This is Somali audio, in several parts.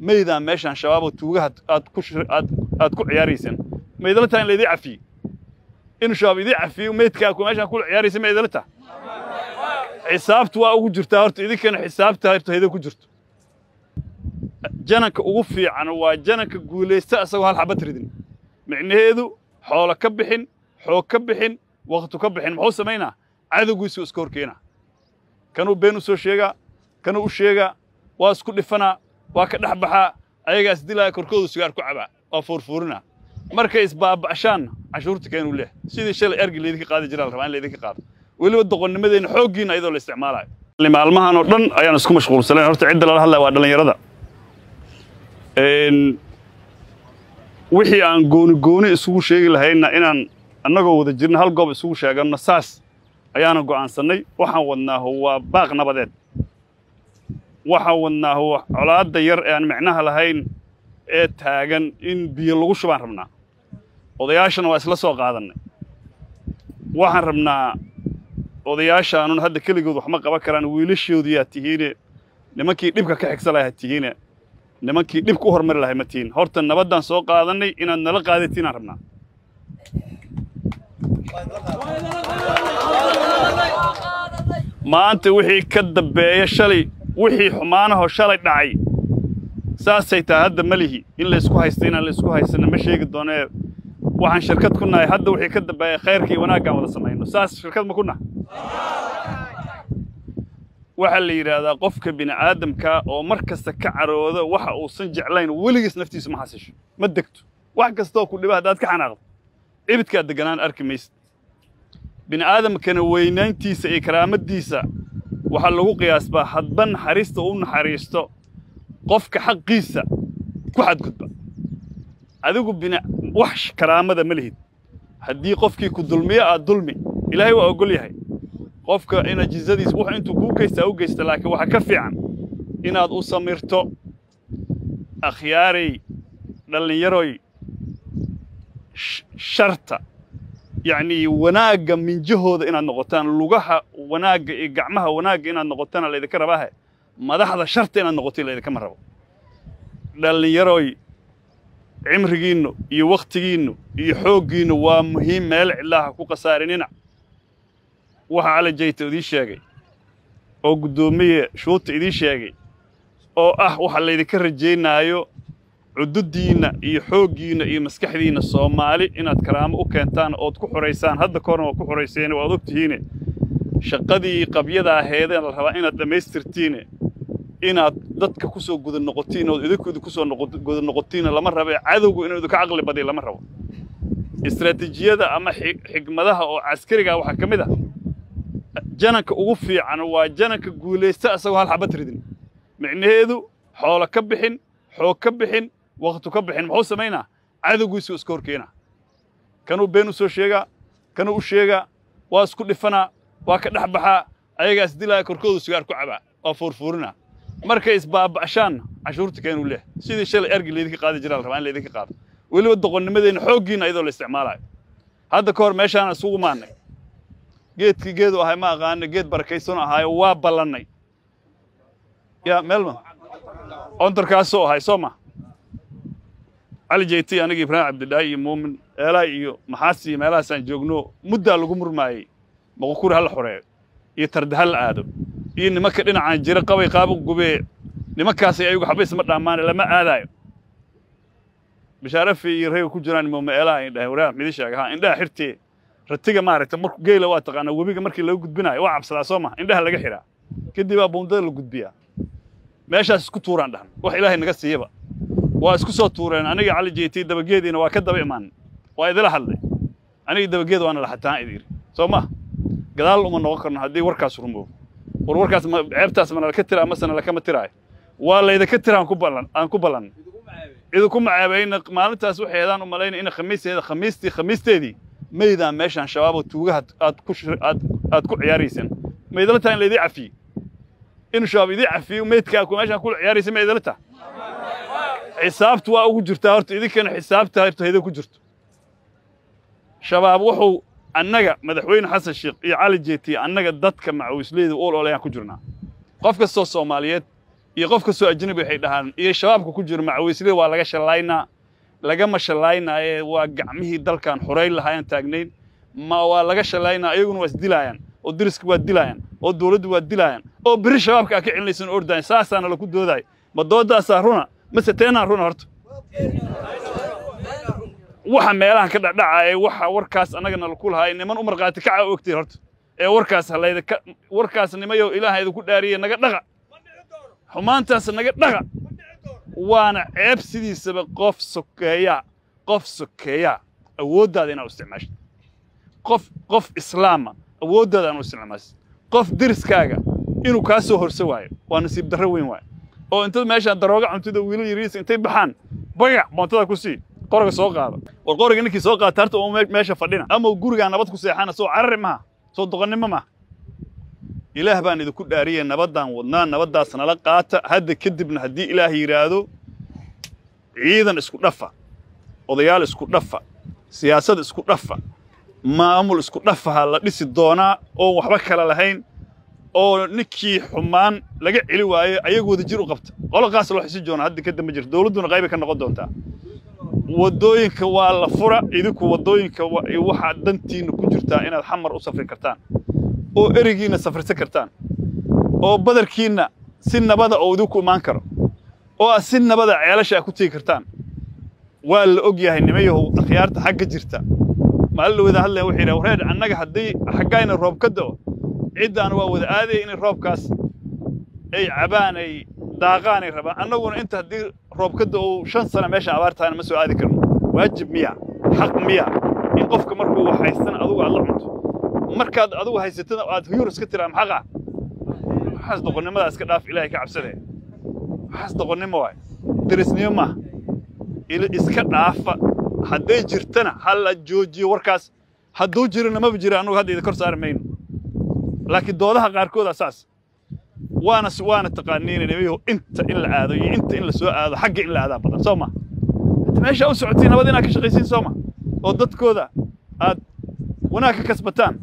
maydaan meeshaan shabaaboo tuugaha aad ku aad aad ku ciyaaraysaan ma idala tahay in laydii cafiyo inuu shabaab idii cafiyo meydkaa ku meeshaan kula ciyaaraysa ma idala tahay xisaabtu waa ugu jirtaa horta idinkana xisaabta horta hayda ku jirto jananka ugu fiican waa jananka guulaysta asagoo hal xabad ridin micnaheedu xoolo ka bixin xoog ka bixin waktu ka bixin muxuu samaynaa cadowgiisu iska horkeenaa kanuu been u soo sheegaa kanuu u sheegaa waa isku dhifanaa waa ka dhex baxaa ayagaas dilaya korkoodu sigaar ku cabaa waa foorfoorinaa markay isbaaba'shaanna cashuurta keenuu leeh sidii shalay ergi laydinka qaadi jiraa la rabaa in laydinka qaado weliba doqonnimadeenna xooggiinna ayadoo la isticmaalayo maalmahan oo dhan ayaan isku mashquulsanayn horta cidda lala hadlaya waa dhallinyarada wixii aan gooni gooni isugu sheegi lahayna inaan annagoo wada jirna hal goob isugu sheeganno saas ayaana go'aansannay waxaan wadnaahu waa baaq nabadeed waxaan wadnaahu colaadda yar ee aan micnaha lahayn ee taagan in biyo lagu shubaan rabnaa odayaashana waa isla soo qaadannay waxaan rabnaa odayaashaanun hadda keligood waxma qaban karaan wiilashoodiyaa tihiine nimankii dhibka ka xigsa lahaa tihiine nimankii dhibka u hormari lahay ma tihiin horta nabaddaan soo qaadannay inaad nala qaadatiin rabnaa maanta wixii ka dambeeya shalay wixii xumaanahoo shalay dhacay saasay tahay hadda ma lihi in laysku haysta inaan laysku haysana ma sheegi doonee waxaan shirkad ku nahay hadda wixii ka dambeeya khayrka iyo wanaaggaan wada samayno saas shirkad ma ku nah waxaa la yidhaahdaa qofka bini'aadamka oo mar kasta ka carooda waxa uusan jeclayn weligiis naftiisu ma xasisho ma degto wax kastoo ku dhiba haddaad ka xanaaqdo cibidkaad deganaan arki maysid bini'aadamkana weynayntiisa iyo karaamaddiisa waxaa lagu qiyaasbaa hadba naxariista u naxariisto qofka xaqiisa ku xadgudba adigu bini wax karaamada ma lihid haddii qofkii ku dulmiyo aad dulmi ilaahay waa ogol yahay qofka ina jizadiisa wax intuu kuu geystaa u geysta laakiin waxaa ka fiican inaad u samirto akhyaaray dhallinyaroy sharta yacnii wanaagga minjahooda inaad noqotaan lugaha wanaagga iyo gacmaha wanaagga inaad noqotaana laydinka rabaahe madaxda sharta inaad noqotiin laydinkama rabo dhallinyaroy cimrigiinnu iyo wakhtigiinnu iyo xooggiinnu waa muhiim meel cidlaaha ku khasaarinina waxa cali jayta idii sheegay oo guddoomiye shuuta idii sheegay oo ah waxa laydinka rajaynaayo cududdiinna iyo xooggiinna iyo maskaxdiinna soomaali inaad karaamo u keentaan ood ku xoraysaan hadda ka horna waa ku xorayseene waad og tihiine shaqadii qabyada aheedee la rabaa inaad dhammaystirtiine inaad dadka ku soo guda noqotiin ood idinku idinku soo guda noqotiinna lama rabe cadowgu inuu idinka caqli badiyo lama rabo istaraatiijiyada ama xigmadaha oo caskarigaa waxaa ka mid ah jananka ugu fiican waa jananka guulaysta asagoo hal xabad ridin micnaheedu xoolo ka bixin xoog ka bixin waktu ka bixin muxuu samaynaa cadowgiisu iska horkeenaa kanuu been u soo sheegaa kanuu u sheegaa waa isku dhifanaa waa ka dhex baxaa ayagaas dilaya korkoodu sigaar ku cabaa waa foorfoorinaa markay isbaaba'shaanna cashuurta keenuu leeh sidii shalay ergi laydinka qaadi jiraa la rabaa in laydinka qaado weliba doqonnimadeenna xooggiinna ayadoo la isticmaalayo hadda ka hor meeshaana isugu maannay geedkii geedu ahay ma aqaana geed barakaysan ahaayo waa ballannay yaa meelma ontarkaasoo ahay soo ma cali jeyti aniga ibraahim cabdidhaahi iyo muumin eelaay iyo maxaasi iyo meelahaasaan joogno muddaa lagu murmaayey maqukuri hala xoreeyo iyo tarda ha la aado iyo nimanka dhinacaan jira qabay qaaba gubee nimankaasay ayagu xaba isma dhammaane lama aadaayo bishaarafi iyo rayga ku jiraan muuma eelaha ay dhahay waraah midi sheega ha indhaha xirtee ratiga maaragta marku geela waa taqaanaa webiga markii laga gudbinaayo waa cabsadaa soo ma indhaha laga xidhaa kadib baa buundada la gudbiyaa meeshaas isku tuuraan dhahan wax ilaahay naga siiyaba waa isku soo tuureen aniga cali jeyti dabageediina waa ka daba imaan waa idila hadlay aniga dabageed waana laxataan idiri soo ma gadaal uma noqon karno haddii warkaas rumoobo war warkaas ceebtaas mana laka tiraa masena lakama tiraayo waa laydinka tira aan ku ballan aan ku ballan idinku macaabayna maalintaas waxay heedaan u malayna ina khamiisteeda khamiistii khamiisteedii maydaan meeshaan shabaaboo tuugaha aad ku aad aad ku ciyaaraysaan ma idala tahay in laydii cafiye inuu shabaab idii cafiyo meydkaa ku meeshaan ku ciyaaraysa ma idala tahay xisaabtu waa ugu jirtaa horta idinkana xisaabta horta hayda ku jirto shabaab wuxuu annaga madaxweyne xasan sheekh iyo cali jeetiye annaga dadka macawisleyda uol olayaan ku jirnaa qof kastoo soomaaliyeed iyo qof kastoo ajnabi waxay dhahaan iyo shabaabka ku jiro macawiislida waa laga shallaynaa lagama shallaynaaye waa gacmihii dalkan xorayn lahaayaan taagnayn ma waa laga shallaynaa ayaguna waa isdilaayaan oo deriska waa dilaayaan oo dawladdu waa dilaayaan oo beri shabaabka aa ka celinaysan ordaayan saasaana laku doodaay ma doodaasaa runa mase teenaan runa horta waxa meelahan ka dhacdhacaaya waxa warkaas annagana laku lahaay niman u markhaati kaca ogtay horta ee warkaas halayda ka warkaas nimayow ilaaha idinku dhaariye naga dhaqa xumaantaas naga dhaqa waana ceeb sidiisaba qof sokeeyaa qof sokeeyaa awooddaada inaad u isticmaashid qof qof islaama awooddaada inaad u isticmaashid qof deriskaaga inuu kaa soo horso waayo waa nasiib darro weyn waayo oo intaad meeshaan darooga cuntida wiilal yariis intay baxaan bagac boontada ku sii qoriga soo qaada war qoriga ninkii soo qaata harta oo meesha fadhina ama gurigaa nabad ku seexana soo carari maha soo doqonnimo maha ilaah baan idinku dhaariyey nabaddaan wadnaa nabaddaas nala qaata hadda kadibna haddii ilaah yidhaahdo ciidan isku dhafa odayaal isku dhafa siyaasad isku dhafa maamul isku dhafaha la dhisi doonaa oon waxba kala lahayn oo ninkii xumaan laga celi waayo ayaga wada jir u qabta qoloqaas loo xisi doona hadda kadib ma jirto dawladduna qaybay ka noqon doontaa waddooyinka waa la fura idinku waddooyinka waxaa dantiinna ku jirtaa inaad xamar u safri kartaan oo erigiinna safrisan kartaan oo badarkiinna si nabada oo idinku imaan karo oo aad si nabada ceelasha aad ku tegi kartaan waa la og yahay nimayahow akhyaarta xagga jirta maalin la wada hadlaya wuxuu yidhaha wareer annaga haddii xaggayna roob ka da'o ciddaan waa wada aadaya inay roobkaas ay cabaan ay daaqaan ay rabaan annaguna inta haddii roob ka da'o shan sano meeshaan abaar tahayna ma soo aadi karno waajib miya xaq miya in qofka markuu wax haystana adugu aad la cunto markaad adugu haysatana aad huyur iska tiraa maxaqa waxaas doqonnimada iska dhaaf ilaahay ka cabsadee waxaas doqonnimo waay derisnimo maaha iska dhaafa hadday jirtana ha la joojiyo warkaas hadduu jirana maba jira annugu hadda idin kor saari mayno laakiin doodaha qaarkooda saas waana waana taqaaniina nimayahu inta in la aado iyo inta in la soo aado xagga in la aadaa badan soo ma hadda meeshaa u socotiin nabad inaad ka shaqaysiin soo ma oo dadkooda aad wanaag ka kasbataan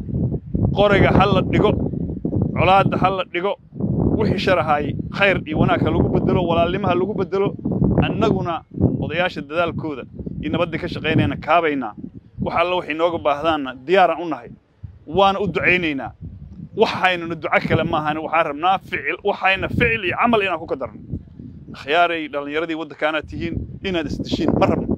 qoriga ha la dhigo colaadda ha la dhigo wixii sharahaay khayr iyo wanaag ha lagu bedelo walaalnimo ha lagu bedelo annaguna odayaasha dadaalkooda iyo nabaddii ka shaqaynayna kaabaynaa wax alla waxay nooga baahdaanna diyaaraan u nahay waana u ducaynaynaa waxaynuna duco kale maahan waxaan rabnaa ficil waxayna ficil iyo camal inaan ku kadarno akhyaaray dhallinyaradii waddankaanaad tihiin inaad isdishiin ma rabno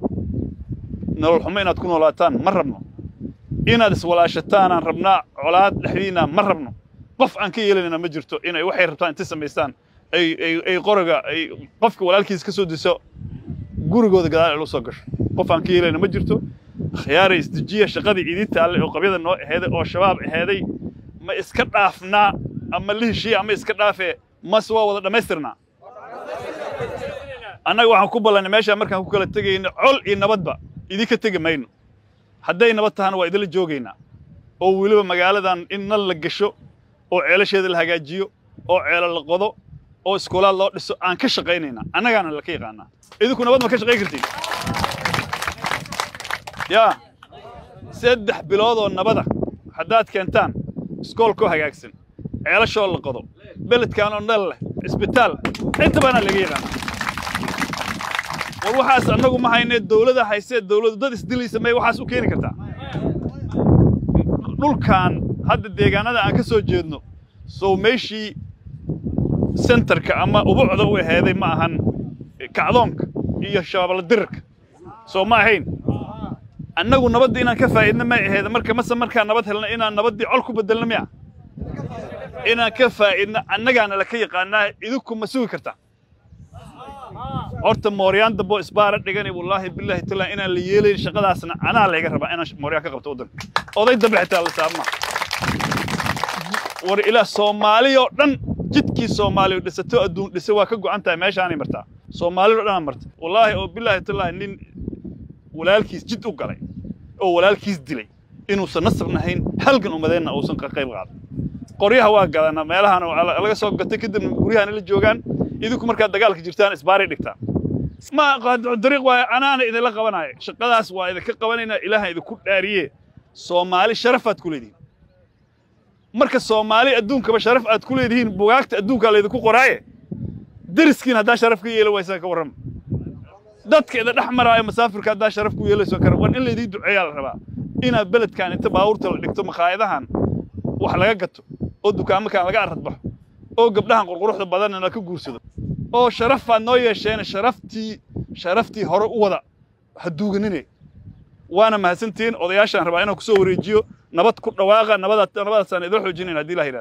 nolol xumo inaad ku noolaataan ma rabno inaad iswalaashataanaan rabnaa colaad dhexdiinna ma rabno qof aan ka yeelanayna ma jirto inay waxay rabtaan intay samaystaan ay ay ay qoriga ay qofka walaalkiisa ka soo diso gurigooda gadaal ay lu soo gasho qof aan ka yeelayna ma jirto akhyaaray isdejiya shaqadii idin taalle oo qabyada noo aheeday oo shabaab aheeday ma iska dhaafnaa ama la heshiiya ama iska dhaafee mase waa wada dhammaystirnaa annaga waxaan ku ballannay meeshaan markaan ku kala tegayno col iyo nabadba idinka tegi mayno hadday nabad tahana waa idinla joogaynaa oo weliba magaaladan in nal la gasho oo ceelasheeda la hagaajiyo oo ceelo la qodo oo iskoolaad loo dhiso aan ka shaqaynaynaa annagaana laka yaqaanaa idinku nabad ma ka shaqayn kartiin yaa saddex biloodoo nabada haddaad keentaan iskoolkoo hagaagsan ceelashoo la qodo beledkaanoo nal leh isbitaal inta baana laga yaqaana war waxaas annagu ma haynee dawlada haysee dawladu dad isdilaysa may waxaas u keeni kartaa dhulkan hadda deegaanada aan ka soo jeedno sow meeshii sentarka ama ubucda u aheeday ma ahan kacdoonka iyo shabaabla dirirka soo ma ahayn annagu nabadda inaan ka faa'idna may aheeda marka mase markaan nabad helna inaan nabaddii col ku beddelno miya inaan ka faa'idna annagaana laka yaqaanaa idinku ma sugi kartaa horta mooryaan dambo isbaara dhigani wallaahi bilaahi taala inaan la yeelayn shaqadaasna anaa layga rabaa inaan mooryaan ka qabto waddanka oday dambe xitaa la saarma war ilaa soomaali oo dhan jidkii soomaaliya dhisato adduun dhisa waa ka go'an tahay meeshaanay martaa soomaalida o dhanaa marta wallaahi oo bilaahi taala nin walaalkiis jid u galay oo walaalkiis dilay inuusan nasr nahayn halgan umadeenna uusan ka qayb qaadan qoryaha waa gadanaa meelahan laga soo gatay kadibna guryahan la joogaan idinku markaad dagaalka jirtaan isbaaray dhigtaan ma dariiq waaye anaana idinla qabanaayo shaqadaas waa idinka qabanaynaa ilaahan idinku dhaariye soomaali sharafaad ku leedihiin marka soomaali adduunkaba sharaf aad ku leedihiin bugaagta adduunkaa laydinku qoraaye deriskiin haddaa sharaf ka yeeli waysaa ka warrama dadkeeda dhex maraayo masaafirka haddaa sharaf ku yeelayso kara waan in laydii duceeyaa la rabaa inaad beledkan inta baabuurta la dhigto makhaayadahan wax laga gato oo dukaamakan laga aradbaxo oo gabdhahan qurquruxda badanna la ka guursado oo sharafaad noo yeesheen sharaftii sharaftii hore u wada ha duuganine waana mahadsantihiin odayaashaan rabaa inaan ku soo wareejiyo nabad ku dhawaaqa nabadaasaan idoo xoojinayn haddii la yidhahdo